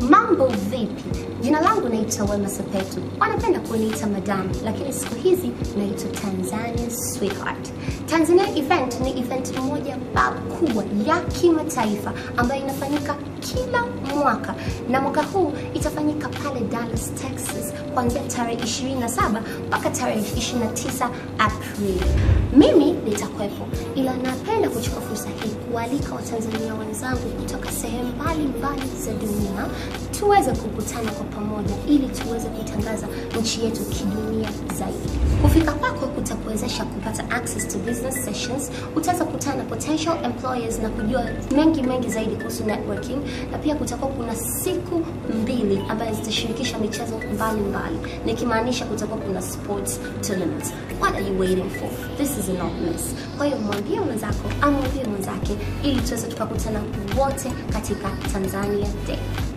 Mambo vipi? Jina langu naitwa Wema Sepetu, wanapenda kuniita madam, lakini siku hizi naitwa Tanzania Sweetheart. Tanzania event ni event moja kubwa ya kimataifa ambayo inafanyika kila mwaka na mwaka huu itafanyika pale Dallas, Texas kuanzia tarehe 27 mpaka tarehe 29 Aprili. Mimi nitakuwepo, ila napenda kuchukua fursa hii kualika Watanzania wenzangu kutoka sehemu mbalimbali za dunia tuweze kukutana kwa pamoja ili tuweze kutangaza nchi yetu kidunia zaidi. Kufika kwako kutakuwezesha kupata access to business sessions, utaweza kukutana na potential employers na kujua mengi mengi zaidi kuhusu networking, na pia kutakuwa kuna siku mbili ambazo zitashirikisha michezo mbalimbali, nikimaanisha kutakuwa kuna sports tournaments. What are you waiting for? This is a not miss. Kwa hiyo mwambie mwenzako, amwambie mwenzake ili tuweze tukakutana wote katika Tanzania Day.